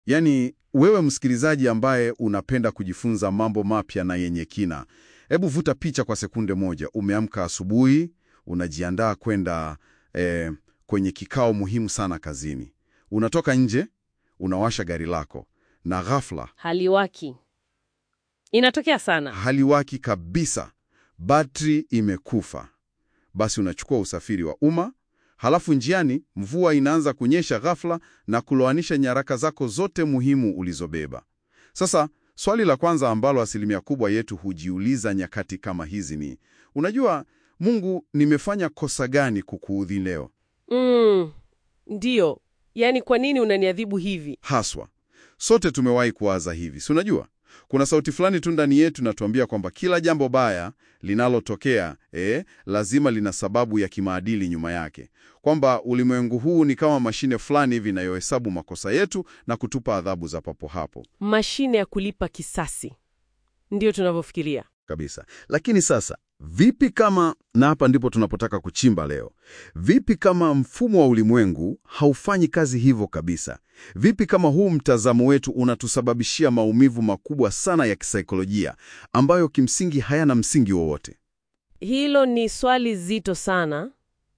Yaani wewe msikilizaji ambaye unapenda kujifunza mambo mapya na yenye kina, hebu vuta picha kwa sekunde moja. Umeamka asubuhi, unajiandaa kwenda eh, kwenye kikao muhimu sana kazini. Unatoka nje, unawasha gari lako na ghafla Haliwaki. Inatokea sana. haliwaki kabisa, batri imekufa. Basi unachukua usafiri wa umma, halafu njiani mvua inaanza kunyesha ghafla na kuloanisha nyaraka zako zote muhimu ulizobeba. Sasa swali la kwanza ambalo asilimia kubwa yetu hujiuliza nyakati kama hizi ni unajua, Mungu, nimefanya kosa gani kukuudhi leo? Mm, ndiyo. Yaani kwa nini unaniadhibu hivi? Haswa sote tumewahi kuwaza hivi, si unajua, kuna sauti fulani tu ndani yetu inatuambia kwamba kila jambo baya linalotokea eh, lazima lina sababu ya kimaadili nyuma yake, kwamba ulimwengu huu ni kama mashine fulani hivi inayohesabu makosa yetu na kutupa adhabu za papo hapo Mashine ya kulipa kisasi. Ndiyo tunavyofikiria. kabisa. Lakini sasa vipi kama, na hapa ndipo tunapotaka kuchimba leo, vipi kama mfumo wa ulimwengu haufanyi kazi hivyo kabisa? Vipi kama huu mtazamo wetu unatusababishia maumivu makubwa sana ya kisaikolojia ambayo kimsingi hayana msingi wowote? Hilo ni swali zito sana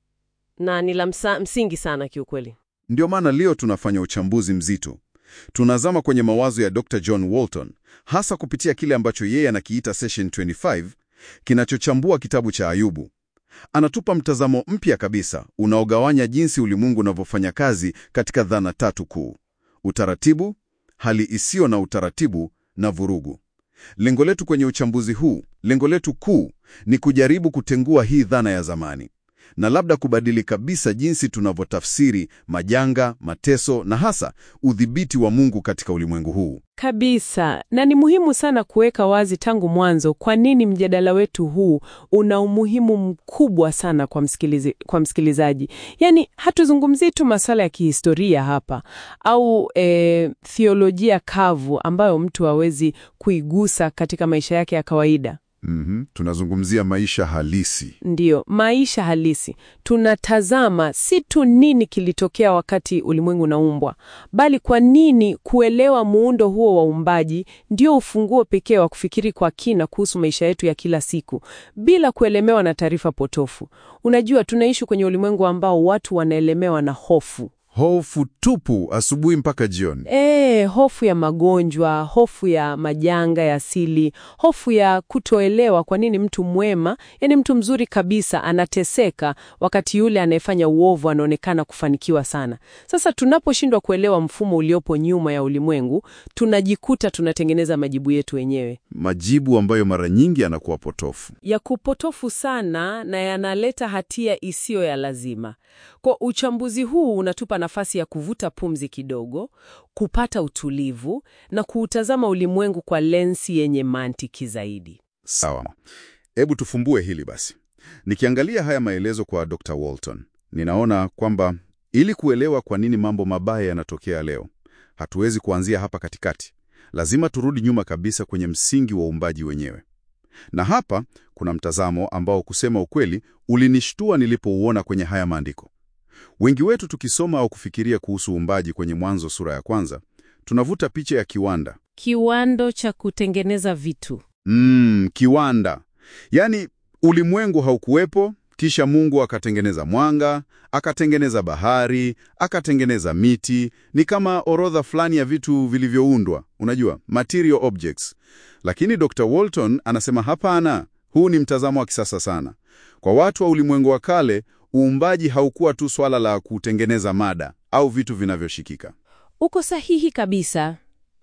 na ni la msa- msingi sana kiukweli. Ndio maana leo tunafanya uchambuzi mzito. Tunazama kwenye mawazo ya Dr. John Walton, hasa kupitia kile ambacho yeye anakiita Session 25 kinachochambua kitabu cha Ayubu. Anatupa mtazamo mpya kabisa unaogawanya jinsi ulimwengu unavyofanya kazi katika dhana tatu kuu: utaratibu, hali isiyo na utaratibu na vurugu. Lengo letu kwenye uchambuzi huu, lengo letu kuu ni kujaribu kutengua hii dhana ya zamani na labda kubadili kabisa jinsi tunavyotafsiri majanga, mateso na hasa udhibiti wa Mungu katika ulimwengu huu. Kabisa, na ni muhimu sana kuweka wazi tangu mwanzo kwa nini mjadala wetu huu una umuhimu mkubwa sana kwa msikilizi, kwa msikilizaji. Yaani hatuzungumzii tu masuala ya kihistoria hapa au e, theolojia kavu ambayo mtu hawezi kuigusa katika maisha yake ya kawaida. Mhm, tunazungumzia maisha halisi. Ndiyo, maisha halisi. Tunatazama si tu nini kilitokea wakati ulimwengu unaumbwa, bali kwa nini kuelewa muundo huo wa uumbaji ndio ufunguo pekee wa kufikiri kwa kina kuhusu maisha yetu ya kila siku bila kuelemewa na taarifa potofu. Unajua, tunaishi kwenye ulimwengu ambao watu wanaelemewa na hofu. Hofu tupu asubuhi mpaka jioni. E, hofu ya magonjwa, hofu ya majanga ya asili, hofu ya kutoelewa kwa nini mtu mwema, yani mtu mzuri kabisa anateseka wakati yule anayefanya uovu anaonekana kufanikiwa sana. Sasa tunaposhindwa kuelewa mfumo uliopo nyuma ya ulimwengu, tunajikuta tunatengeneza majibu yetu wenyewe Majibu ambayo mara nyingi yanakuwa potofu. ya kupotofu sana na yanaleta hatia isiyo ya lazima. Kwa uchambuzi huu unatupa nafasi ya kuvuta pumzi kidogo, kupata utulivu na kuutazama ulimwengu kwa lensi yenye mantiki zaidi. Sawa, hebu tufumbue hili basi. Nikiangalia haya maelezo kwa Dr. Walton, ninaona kwamba ili kuelewa kwa nini mambo mabaya yanatokea leo, hatuwezi kuanzia hapa katikati. Lazima turudi nyuma kabisa kwenye msingi wa uumbaji wenyewe. Na hapa kuna mtazamo ambao kusema ukweli ulinishtua nilipouona kwenye haya maandiko. Wengi wetu tukisoma au kufikiria kuhusu uumbaji kwenye Mwanzo sura ya kwanza, tunavuta picha ya kiwanda. Kiwando cha kutengeneza vitu. Mm, kiwanda. Yaani ulimwengu haukuwepo, kisha Mungu akatengeneza mwanga, akatengeneza bahari, akatengeneza miti. Ni kama orodha fulani ya vitu vilivyoundwa, unajua, material objects. Lakini Dr. Walton anasema hapana, huu ni mtazamo wa kisasa sana. Kwa watu wa ulimwengu wa kale, uumbaji haukuwa tu swala la kutengeneza mada au vitu vinavyoshikika. Uko sahihi kabisa.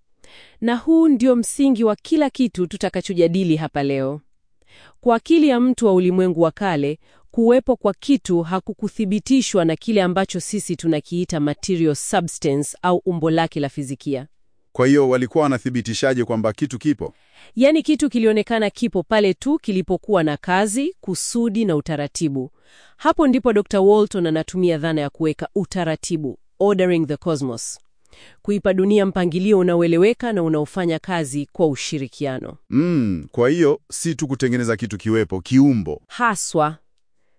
Na huu ndio msingi wa kila kitu tutakachojadili hapa leo. Kwa akili ya mtu wa ulimwengu wa kale, kuwepo kwa kitu hakukuthibitishwa na kile ambacho sisi tunakiita material substance au umbo lake la fizikia. Kwa hiyo walikuwa wanathibitishaje kwamba kitu kipo? Yaani kitu kilionekana kipo pale tu kilipokuwa na kazi, kusudi na utaratibu. Hapo ndipo Dr. Walton anatumia dhana ya kuweka utaratibu, ordering the cosmos, kuipa dunia mpangilio unaoeleweka na unaofanya kazi kwa ushirikiano. Mm, kwa hiyo si tu kutengeneza kitu kiwepo, kiumbo. Haswa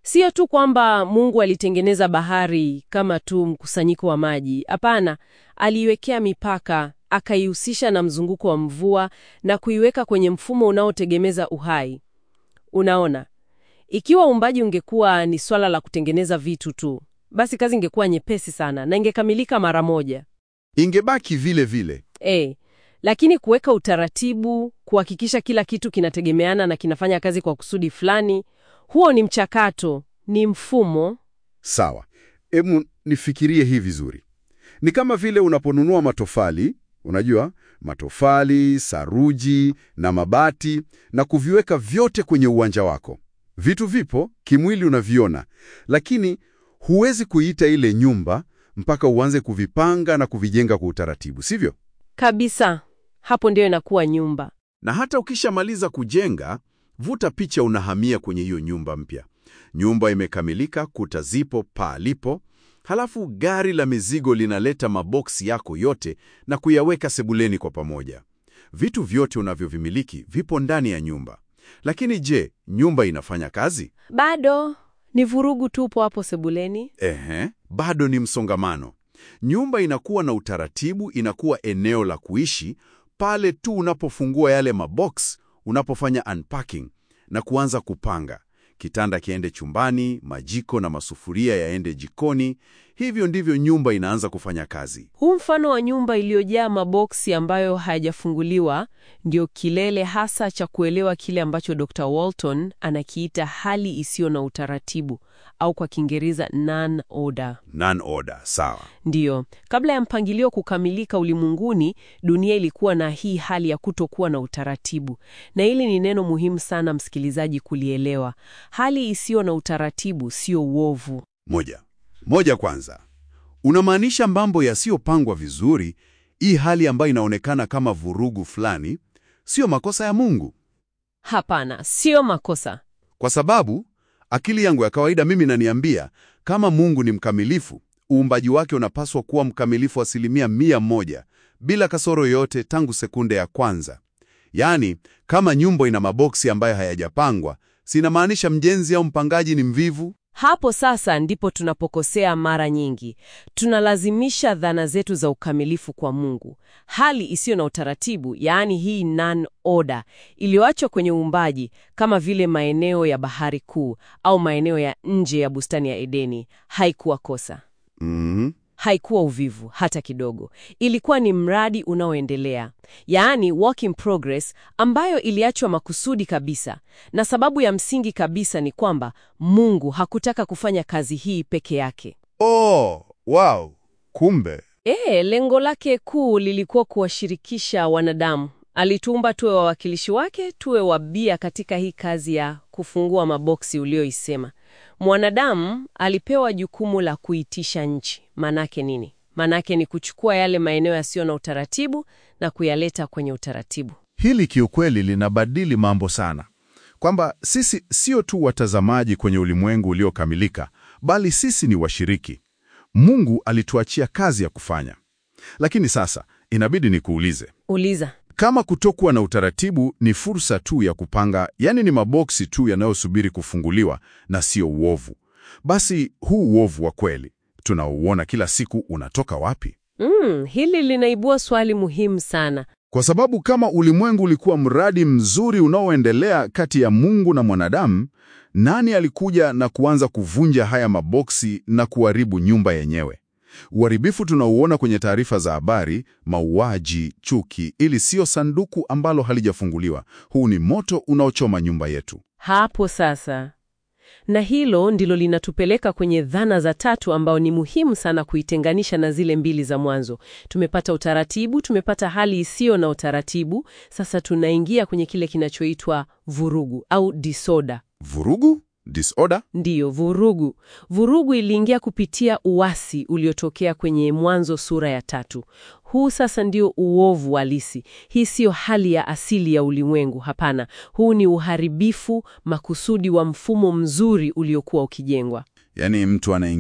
Sio tu kwamba Mungu alitengeneza bahari kama tu mkusanyiko wa maji. Hapana, aliiwekea mipaka, akaihusisha na mzunguko wa mvua na kuiweka kwenye mfumo unaotegemeza uhai. Unaona, ikiwa uumbaji ungekuwa ni swala la kutengeneza vitu tu, basi kazi ingekuwa nyepesi sana na ingekamilika mara moja. Ingebaki vile vile. E, lakini kuweka utaratibu, kuhakikisha kila kitu kinategemeana na kinafanya kazi kwa kusudi fulani, huo ni mchakato, ni mfumo. Sawa, hebu nifikirie hii vizuri. Ni kama vile unaponunua matofali, unajua, matofali, saruji na mabati na kuviweka vyote kwenye uwanja wako. Vitu vipo, kimwili unaviona, lakini huwezi kuiita ile nyumba mpaka uanze kuvipanga na kuvijenga kwa utaratibu, sivyo? Kabisa, hapo ndio inakuwa nyumba. Na hata ukishamaliza kujenga, vuta picha, unahamia kwenye hiyo nyumba mpya. Nyumba imekamilika, kuta zipo, paa lipo, halafu gari la mizigo linaleta maboksi yako yote na kuyaweka sebuleni kwa pamoja. Vitu vyote unavyovimiliki vipo ndani ya nyumba. Lakini je, nyumba inafanya kazi? Bado ni vurugu tupo hapo sebuleni. Ehe, bado ni msongamano. Nyumba inakuwa na utaratibu, inakuwa eneo la kuishi pale tu unapofungua yale mabox, unapofanya unpacking na kuanza kupanga. Kitanda kiende chumbani, majiko na masufuria yaende jikoni. Hivyo ndivyo nyumba inaanza kufanya kazi. Huu mfano wa nyumba iliyojaa maboksi ambayo hayajafunguliwa ndio kilele hasa cha kuelewa kile ambacho Dr. Walton anakiita hali isiyo na utaratibu au kwa Kiingereza non-order. Non-order, sawa. Ndiyo, kabla ya mpangilio kukamilika ulimwenguni, dunia ilikuwa na hii hali ya kutokuwa na utaratibu. Na hili ni neno muhimu sana msikilizaji kulielewa. Hali isiyo na utaratibu sio uovu. Moja moja, kwanza unamaanisha mambo yasiyopangwa vizuri. Hii hali ambayo inaonekana kama vurugu fulani, sio makosa ya Mungu, Hapana, sio makosa. kwa sababu akili yangu ya kawaida mimi naniambia kama Mungu ni mkamilifu, uumbaji wake unapaswa kuwa mkamilifu asilimia mia moja bila kasoro yoyote tangu sekunde ya kwanza. Yaani, kama nyumba ina maboksi ambayo hayajapangwa, sinamaanisha mjenzi au mpangaji ni mvivu. Hapo sasa ndipo tunapokosea mara nyingi. Tunalazimisha dhana zetu za ukamilifu kwa Mungu. Hali isiyo na utaratibu, yaani hii non-order iliyoachwa kwenye uumbaji, kama vile maeneo ya bahari kuu au maeneo ya nje ya bustani ya Edeni, haikuwa kosa. Mhm. Haikuwa uvivu hata kidogo. Ilikuwa ni mradi unaoendelea, yaani work in progress, ambayo iliachwa makusudi kabisa. Na sababu ya msingi kabisa ni kwamba Mungu hakutaka kufanya kazi hii peke yake. Oh, wow. Kumbe E, lengo lake kuu lilikuwa kuwashirikisha wanadamu. Alituumba tuwe wawakilishi wake, tuwe wabia katika hii kazi ya kufungua maboksi ulioisema. Mwanadamu alipewa jukumu la kuitisha nchi. Manake nini? Manake ni kuchukua yale maeneo yasiyo na utaratibu na kuyaleta kwenye utaratibu. hili kiukweli linabadili mambo sana, kwamba sisi sio tu watazamaji kwenye ulimwengu uliokamilika, bali sisi ni washiriki. Mungu alituachia kazi ya kufanya. Lakini sasa inabidi nikuulize, Uliza. kama kutokuwa na utaratibu ni fursa tu ya kupanga, yani ni maboksi tu yanayosubiri kufunguliwa na sio uovu, basi huu uovu wa kweli tunaouona kila siku unatoka wapi? Mm, hili linaibua swali muhimu sana. Kwa sababu kama ulimwengu ulikuwa mradi mzuri unaoendelea kati ya Mungu na mwanadamu, nani alikuja na kuanza kuvunja haya maboksi na kuharibu nyumba yenyewe? Uharibifu tunauona kwenye taarifa za habari, mauaji, chuki, ili sio sanduku ambalo halijafunguliwa. Huu ni moto unaochoma nyumba yetu. Hapo sasa. Na hilo ndilo linatupeleka kwenye dhana za tatu ambao ni muhimu sana kuitenganisha na zile mbili za mwanzo. Tumepata utaratibu, tumepata hali isiyo na utaratibu. Sasa tunaingia kwenye kile kinachoitwa vurugu au disorder. Vurugu? Disorder? Ndiyo, vurugu. Vurugu iliingia kupitia uasi uliotokea kwenye Mwanzo sura ya tatu. Huu sasa ndio uovu halisi. Hii siyo hali ya asili ya ulimwengu, hapana. Huu ni uharibifu makusudi wa mfumo mzuri uliokuwa ukijengwa. Yaani mtu anaingia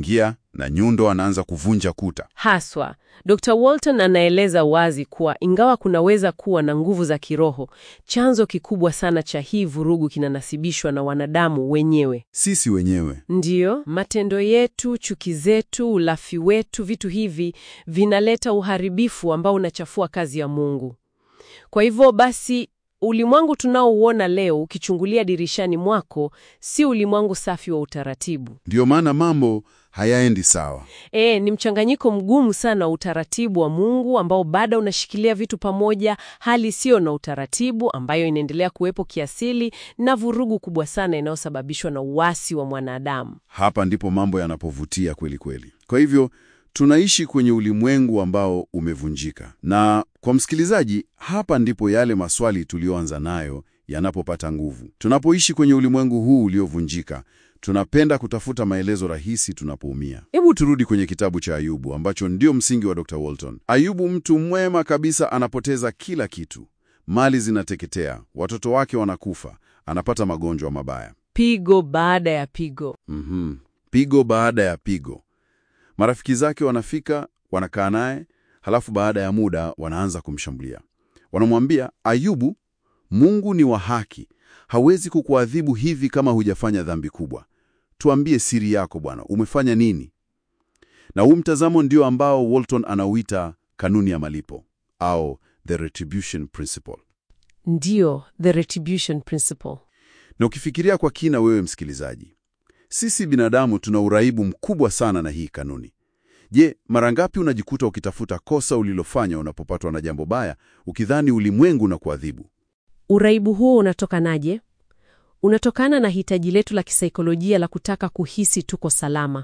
na nyundo anaanza kuvunja kuta. Haswa, Dr. Walton anaeleza wazi kuwa ingawa kunaweza kuwa na nguvu za kiroho, chanzo kikubwa sana cha hii vurugu kinanasibishwa na wanadamu wenyewe. Sisi wenyewe Ndiyo, matendo yetu, chuki zetu, ulafi wetu, vitu hivi vinaleta uharibifu ambao unachafua kazi ya Mungu. Kwa hivyo basi, ulimwengu tunaouona leo ukichungulia dirishani mwako si ulimwengu safi wa utaratibu. ndiyo maana mambo hayaendi sawa. E, ni mchanganyiko mgumu sana wa utaratibu wa Mungu ambao bado unashikilia vitu pamoja, hali isiyo na utaratibu ambayo inaendelea kuwepo kiasili, na vurugu kubwa sana inayosababishwa na uasi wa mwanadamu. Hapa ndipo mambo yanapovutia kweli kweli. Kwa hivyo tunaishi kwenye ulimwengu ambao umevunjika, na kwa msikilizaji, hapa ndipo yale maswali tuliyoanza nayo yanapopata nguvu. Tunapoishi kwenye ulimwengu huu uliovunjika, tunapenda kutafuta maelezo rahisi tunapoumia. Hebu turudi kwenye kitabu cha Ayubu ambacho ndio msingi wa Dr. Walton. Ayubu, mtu mwema kabisa, anapoteza kila kitu, mali zinateketea, watoto wake wanakufa, anapata magonjwa mabaya. Pigo baada ya pigo. Mhm. Pigo baada ya pigo. Marafiki zake wanafika, wanakaa naye, halafu baada ya muda wanaanza kumshambulia. Wanamwambia, Ayubu, Mungu ni wa haki, hawezi kukuadhibu hivi kama hujafanya dhambi kubwa. Tuambie siri yako Bwana, umefanya nini? Na huu mtazamo ndio ambao Walton anauita kanuni ya malipo au the retribution principle. Ndiyo, the retribution principle. Na ukifikiria kwa kina, wewe msikilizaji, sisi binadamu tuna uraibu mkubwa sana na hii kanuni. Je, mara ngapi unajikuta ukitafuta kosa ulilofanya unapopatwa na jambo baya, ukidhani ulimwengu na kuadhibu? Uraibu huo unatokanaje? Unatokana na hitaji letu la kisaikolojia la kutaka kuhisi tuko salama.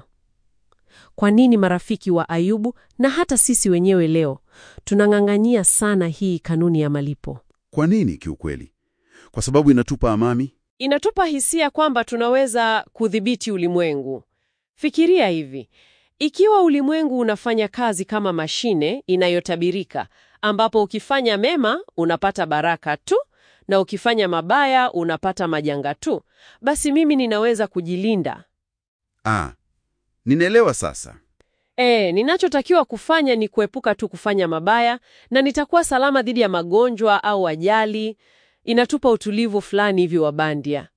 Kwa nini marafiki wa Ayubu na hata sisi wenyewe leo tunang'ang'ania sana hii kanuni ya malipo? Kwa nini? Kiukweli, kwa sababu inatupa amani. Inatupa hisia kwamba tunaweza kudhibiti ulimwengu. Fikiria hivi, ikiwa ulimwengu unafanya kazi kama mashine inayotabirika, ambapo ukifanya mema unapata baraka tu na ukifanya mabaya unapata majanga tu, basi mimi ninaweza kujilinda. Ah, ninaelewa sasa. E, ninachotakiwa kufanya ni kuepuka tu kufanya mabaya na nitakuwa salama dhidi ya magonjwa au ajali. Inatupa utulivu fulani hivi wa bandia.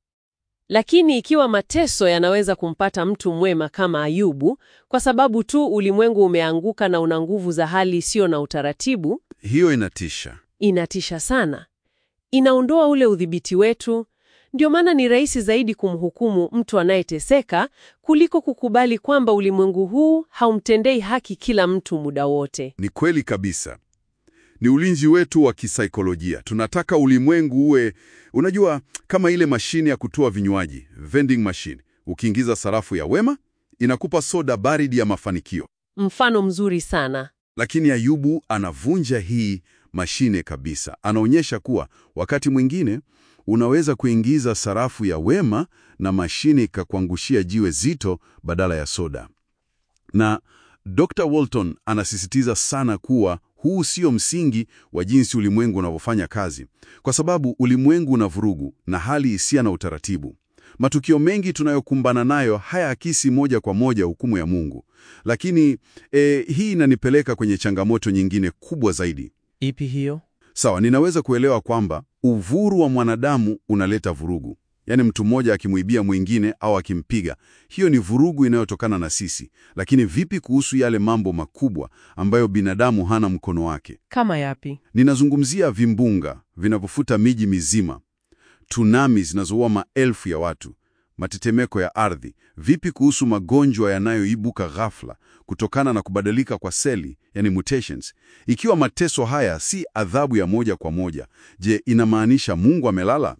Lakini ikiwa mateso yanaweza kumpata mtu mwema kama Ayubu kwa sababu tu ulimwengu umeanguka na una nguvu za hali isiyo na utaratibu, Hiyo inatisha. inatisha sana. Inaondoa ule udhibiti wetu. Ndio maana ni rahisi zaidi kumhukumu mtu anayeteseka kuliko kukubali kwamba ulimwengu huu haumtendei haki kila mtu muda wote. Ni kweli kabisa. Ni ulinzi wetu wa kisaikolojia. Tunataka ulimwengu uwe, unajua, kama ile mashine ya kutoa vinywaji, vending machine. Ukiingiza sarafu ya wema, inakupa soda baridi ya mafanikio. Mfano mzuri sana. Lakini Ayubu anavunja hii mashine kabisa. Anaonyesha kuwa wakati mwingine unaweza kuingiza sarafu ya wema na mashine ikakuangushia jiwe zito badala ya soda. Na Dr. Walton anasisitiza sana kuwa huu sio msingi wa jinsi ulimwengu unavyofanya kazi, kwa sababu ulimwengu una vurugu na hali isiyo na utaratibu. Matukio mengi tunayokumbana nayo hayaakisi moja kwa moja hukumu ya Mungu. Lakini eh, hii inanipeleka kwenye changamoto nyingine kubwa zaidi. Ipi hiyo? Sawa, ninaweza kuelewa kwamba uvuru wa mwanadamu unaleta vurugu, yaani mtu mmoja akimwibia mwingine au akimpiga, hiyo ni vurugu inayotokana na sisi. Lakini vipi kuhusu yale mambo makubwa ambayo binadamu hana mkono wake? Kama yapi? Ninazungumzia vimbunga vinavyofuta miji mizima, tsunami zinazoua maelfu ya watu, matetemeko ya ardhi. Vipi kuhusu magonjwa yanayoibuka ghafla kutokana na kubadilika kwa seli, yani mutations? Ikiwa mateso haya si adhabu ya moja kwa moja, je, inamaanisha Mungu amelala?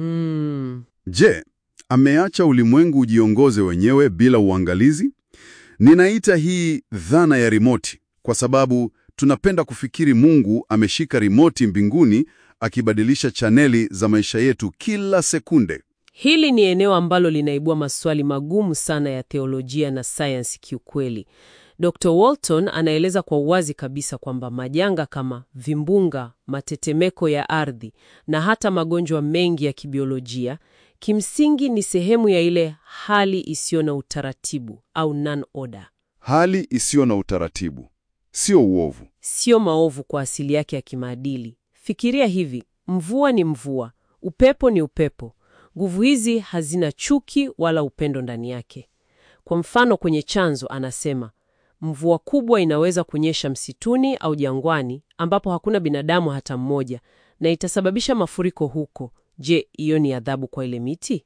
Mm. Je, ameacha ulimwengu ujiongoze wenyewe bila uangalizi? Ninaita hii dhana ya rimoti kwa sababu tunapenda kufikiri Mungu ameshika rimoti mbinguni akibadilisha chaneli za maisha yetu kila sekunde. Hili ni eneo ambalo linaibua maswali magumu sana ya theolojia na sayansi kiukweli. Dr. Walton anaeleza kwa uwazi kabisa kwamba majanga kama vimbunga, matetemeko ya ardhi na hata magonjwa mengi ya kibiolojia kimsingi ni sehemu ya ile hali isiyo na utaratibu au non-order. Hali isiyo na utaratibu, sio uovu. Sio maovu kwa asili yake ya kimaadili. Fikiria hivi, mvua ni mvua, upepo ni upepo. Nguvu hizi hazina chuki wala upendo ndani yake. Kwa mfano, kwenye chanzo anasema mvua kubwa inaweza kunyesha msituni au jangwani ambapo hakuna binadamu hata mmoja, na itasababisha mafuriko huko. Je, hiyo ni adhabu kwa ile miti?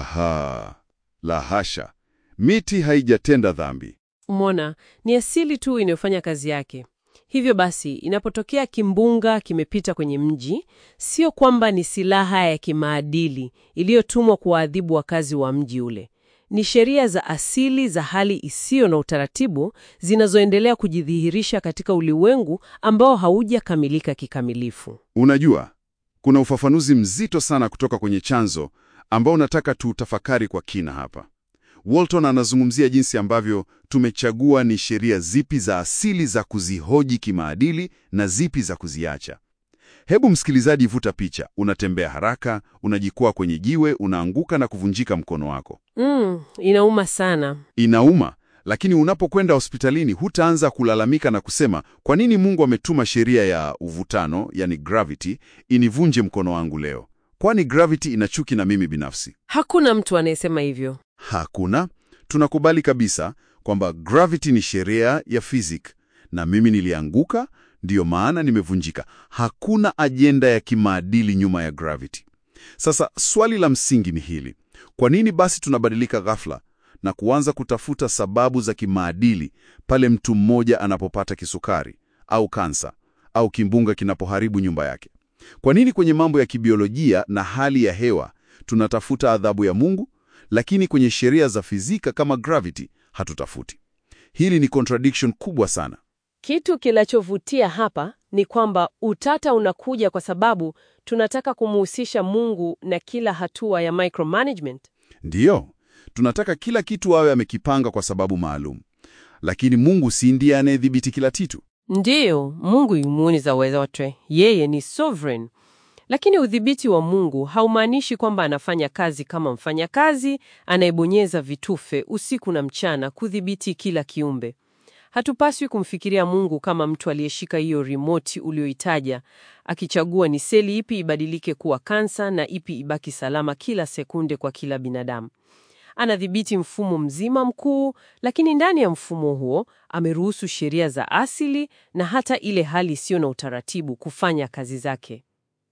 Haha, la hasha, miti haijatenda dhambi. Umeona, ni asili tu inayofanya kazi yake. Hivyo basi, inapotokea kimbunga kimepita kwenye mji, sio kwamba ni silaha ya kimaadili iliyotumwa kuwaadhibu wakazi wa mji ule. Ni sheria za asili za hali isiyo na utaratibu zinazoendelea kujidhihirisha katika ulimwengu ambao haujakamilika kikamilifu. Unajua, kuna ufafanuzi mzito sana kutoka kwenye chanzo ambao nataka tuutafakari kwa kina hapa. Walton anazungumzia jinsi ambavyo tumechagua ni sheria zipi za asili za kuzihoji kimaadili na zipi za kuziacha. Hebu msikilizaji, vuta picha. Unatembea haraka, unajikwaa kwenye jiwe, unaanguka na kuvunjika mkono wako. Mm, inauma sana. Inauma, lakini unapokwenda hospitalini hutaanza kulalamika na kusema kwa nini Mungu ametuma sheria ya uvutano, yani gravity, inivunje mkono wangu leo, kwani gravity ina chuki na mimi binafsi. Hakuna mtu anayesema hivyo. Hakuna. Tunakubali kabisa kwamba gravity ni sheria ya fizik na mimi nilianguka, ndiyo maana nimevunjika. Hakuna ajenda ya kimaadili nyuma ya gravity. Sasa swali la msingi ni hili: kwa nini basi tunabadilika ghafla na kuanza kutafuta sababu za kimaadili pale mtu mmoja anapopata kisukari au kansa au kimbunga kinapoharibu nyumba yake? Kwa nini kwenye mambo ya kibiolojia na hali ya hewa tunatafuta adhabu ya Mungu, lakini kwenye sheria za fizika kama gravity hatutafuti? Hili ni contradiction kubwa sana. Kitu kinachovutia hapa ni kwamba utata unakuja kwa sababu tunataka kumuhusisha Mungu na kila hatua ya micromanagement. Ndiyo, tunataka kila kitu awe amekipanga kwa sababu maalum, lakini Mungu si ndiye anayedhibiti kila kitu. Ndiyo, Mungu yumuni za uwezo wote, yeye ni sovereign. Lakini udhibiti wa Mungu haumaanishi kwamba anafanya kazi kama mfanyakazi anayebonyeza vitufe usiku na mchana kudhibiti kila kiumbe. Hatupaswi kumfikiria Mungu kama mtu aliyeshika hiyo remote ulioitaja, akichagua ni seli ipi ibadilike kuwa kansa na ipi ibaki salama kila sekunde kwa kila binadamu. Anadhibiti mfumo mzima mkuu, lakini ndani ya mfumo huo ameruhusu sheria za asili na hata ile hali isiyo na utaratibu kufanya kazi zake.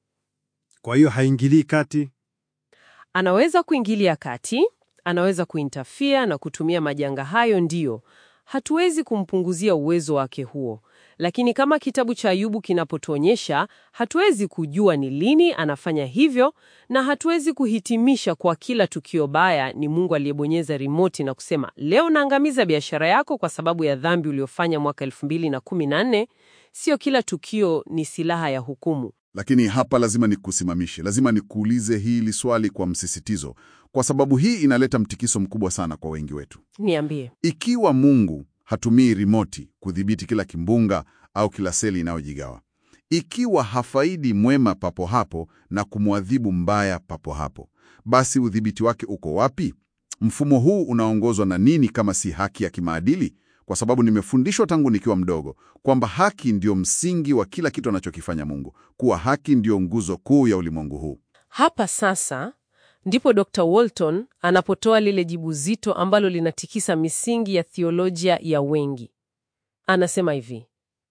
Kwa hiyo haingilii kati. Anaweza kuingilia kati, anaweza kuintafia na kutumia majanga hayo, ndiyo. Hatuwezi kumpunguzia uwezo wake huo, lakini kama kitabu cha Ayubu kinapotuonyesha, hatuwezi kujua ni lini anafanya hivyo, na hatuwezi kuhitimisha kwa kila tukio baya ni Mungu aliyebonyeza rimoti na kusema leo naangamiza biashara yako kwa sababu ya dhambi uliofanya mwaka 2014. Sio kila tukio ni silaha ya hukumu. Lakini hapa lazima nikusimamishe, lazima nikuulize hili swali kwa msisitizo, kwa sababu hii inaleta mtikiso mkubwa sana kwa wengi wetu. Niambie. Ikiwa Mungu hatumii rimoti kudhibiti kila kimbunga au kila seli inayojigawa, ikiwa hafaidi mwema papo hapo na kumwadhibu mbaya papo hapo, basi udhibiti wake uko wapi? Mfumo huu unaongozwa na nini kama si haki ya kimaadili? Kwa sababu nimefundishwa tangu nikiwa mdogo kwamba haki ndio msingi wa kila kitu anachokifanya Mungu, kuwa haki ndio nguzo kuu ya ulimwengu huu. Hapa sasa ndipo Dr. Walton anapotoa lile jibu zito ambalo linatikisa misingi ya theolojia ya wengi. Anasema hivi: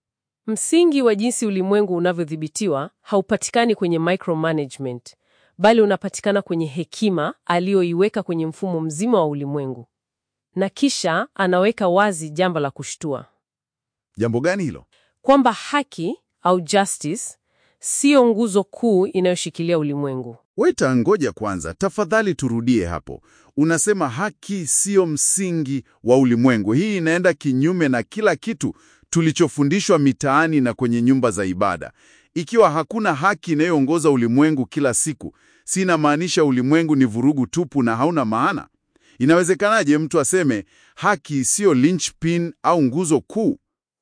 msingi wa jinsi ulimwengu unavyodhibitiwa haupatikani kwenye micromanagement, bali unapatikana kwenye hekima aliyoiweka kwenye mfumo mzima wa ulimwengu. Na kisha anaweka wazi jambo la kushtua Jambo gani hilo? kwamba haki au justice siyo nguzo kuu inayoshikilia ulimwengu. Weta, ngoja kwanza, tafadhali turudie hapo. Unasema haki siyo msingi wa ulimwengu. Hii inaenda kinyume na kila kitu tulichofundishwa mitaani na kwenye nyumba za ibada. Ikiwa hakuna haki inayoongoza ulimwengu kila siku, si inamaanisha ulimwengu ni vurugu tupu na hauna maana? Inawezekanaje mtu aseme haki siyo linchpin au nguzo kuu?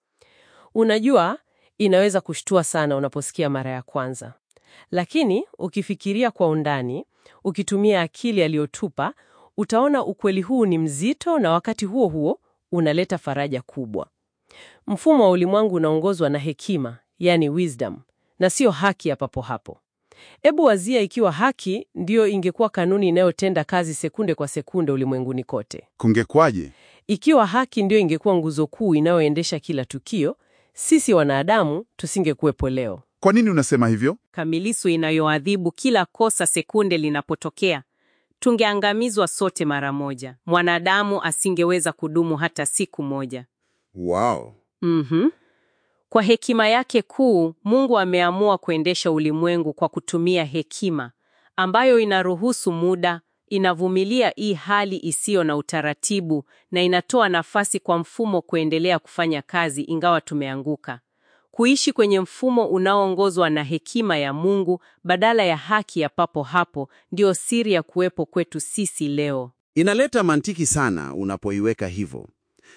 Unajua, inaweza kushtua sana unaposikia mara ya kwanza, lakini ukifikiria kwa undani, Ukitumia akili aliyotupa, utaona ukweli huu ni mzito na wakati huo huo unaleta faraja kubwa. Mfumo wa ulimwengu unaongozwa na hekima, yani wisdom, na sio haki ya papo hapo. Ebu wazia ikiwa haki ndiyo ingekuwa kanuni inayotenda kazi sekunde kwa sekunde ulimwenguni kote. Kungekwaje? Ikiwa haki ndiyo ingekuwa nguzo kuu inayoendesha kila tukio, sisi wanadamu tusingekuwepo leo. Kwa nini unasema hivyo? kamilisu inayoadhibu kila kosa sekunde linapotokea, tungeangamizwa sote mara moja. Mwanadamu asingeweza kudumu hata siku moja. Wow. Mhm. Kwa hekima yake kuu, Mungu ameamua kuendesha ulimwengu kwa kutumia hekima ambayo inaruhusu muda, inavumilia hii hali isiyo na utaratibu na inatoa nafasi kwa mfumo kuendelea kufanya kazi ingawa tumeanguka. Kuishi kwenye mfumo unaoongozwa na hekima ya Mungu badala ya haki ya papo hapo ndio siri ya kuwepo kwetu sisi leo. Inaleta mantiki sana unapoiweka hivyo.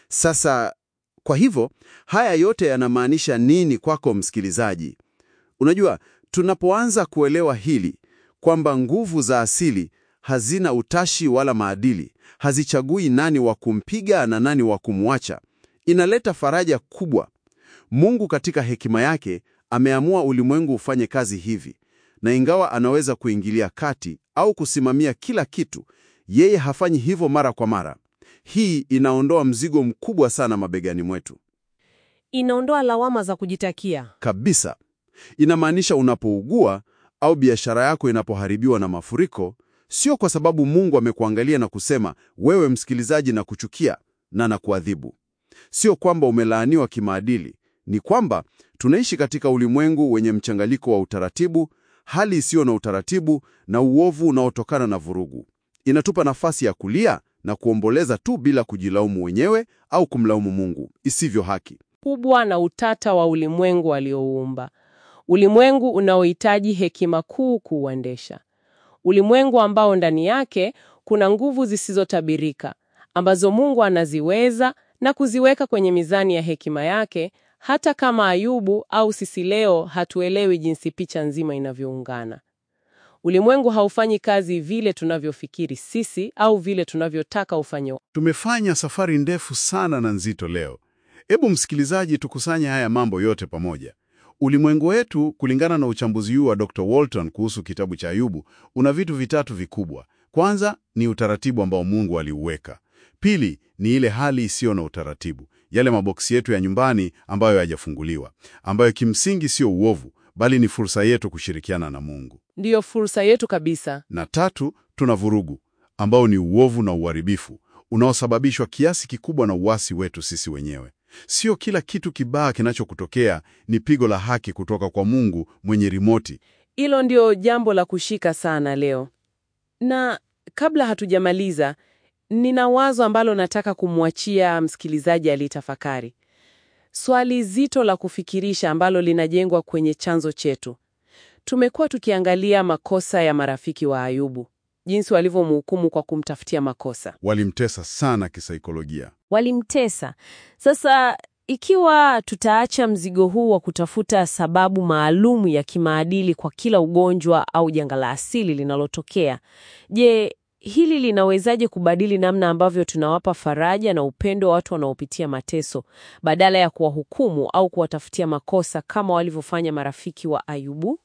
Sasa, kwa hivyo, haya yote yanamaanisha nini kwako msikilizaji? Unajua, tunapoanza kuelewa hili kwamba nguvu za asili hazina utashi wala maadili, hazichagui nani wa kumpiga na nani wa kumwacha, inaleta faraja kubwa. Mungu katika hekima yake ameamua ulimwengu ufanye kazi hivi, na ingawa anaweza kuingilia kati au kusimamia kila kitu, yeye hafanyi hivyo mara kwa mara. Hii inaondoa mzigo mkubwa sana mabegani mwetu Inaondoa lawama za kujitakia. kabisa. Inamaanisha unapougua au biashara yako inapoharibiwa na mafuriko, sio kwa sababu Mungu amekuangalia na kusema wewe msikilizaji na kuchukia na na kuadhibu. Sio kwamba umelaaniwa kimaadili, ni kwamba tunaishi katika ulimwengu wenye mchanganyiko wa utaratibu, hali isiyo na utaratibu na uovu unaotokana na vurugu. Inatupa nafasi ya kulia na kuomboleza tu bila kujilaumu wenyewe au kumlaumu Mungu, isivyo haki. kubwa na utata wa ulimwengu aliouumba, ulimwengu unaohitaji hekima kuu kuuendesha, ulimwengu ambao ndani yake kuna nguvu zisizotabirika ambazo Mungu anaziweza na kuziweka kwenye mizani ya hekima yake, hata kama Ayubu au sisi leo hatuelewi jinsi picha nzima inavyoungana. Ulimwengu haufanyi kazi vile tunavyofikiri sisi au vile tunavyotaka ufanye Tumefanya safari ndefu sana na nzito leo. Hebu msikilizaji, tukusanye haya mambo yote pamoja. Ulimwengu wetu, kulingana na uchambuzi huu wa Dr. Walton kuhusu kitabu cha Ayubu, una vitu vitatu vikubwa. Kwanza ni utaratibu ambao Mungu aliuweka. Pili ni ile hali isiyo na utaratibu, yale maboksi yetu ya nyumbani ambayo hayajafunguliwa, ambayo kimsingi sio uovu, bali ni fursa yetu kushirikiana na Mungu. ndiyo fursa yetu kabisa. Na tatu, tuna vurugu ambao ni uovu na uharibifu unaosababishwa kiasi kikubwa na uasi wetu sisi wenyewe. Sio kila kitu kibaya kinachokutokea ni pigo la haki kutoka kwa Mungu mwenye rimoti. Hilo ndio jambo la kushika sana leo. Na kabla hatujamaliza, nina wazo ambalo nataka kumwachia msikilizaji alitafakari. Swali zito la kufikirisha ambalo linajengwa kwenye chanzo chetu. Tumekuwa tukiangalia makosa ya marafiki wa Ayubu, jinsi walivyomhukumu kwa kumtafutia makosa. Walimtesa sana kisaikolojia. Walimtesa. Sasa ikiwa tutaacha mzigo huu wa kutafuta sababu maalum ya kimaadili kwa kila ugonjwa au janga la asili linalotokea, je, hili linawezaje kubadili namna ambavyo tunawapa faraja na upendo wa watu wanaopitia mateso badala ya kuwahukumu au kuwatafutia makosa kama walivyofanya marafiki wa Ayubu?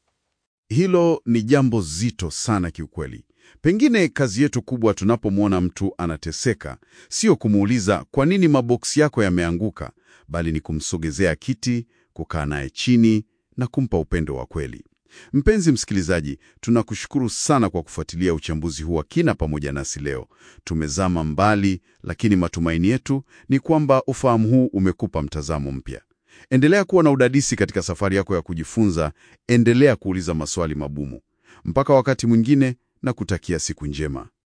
Hilo ni jambo zito sana kiukweli. Pengine kazi yetu kubwa tunapomwona mtu anateseka, sio kumuuliza kwa nini maboksi yako yameanguka, bali ni kumsogezea kiti, kukaa naye chini na kumpa upendo wa kweli. Mpenzi msikilizaji, tunakushukuru sana kwa kufuatilia uchambuzi huu wa kina pamoja nasi leo. Tumezama mbali, lakini matumaini yetu ni kwamba ufahamu huu umekupa mtazamo mpya. Endelea kuwa na udadisi katika safari yako ya kujifunza, endelea kuuliza maswali magumu. Mpaka wakati mwingine, na kutakia siku njema.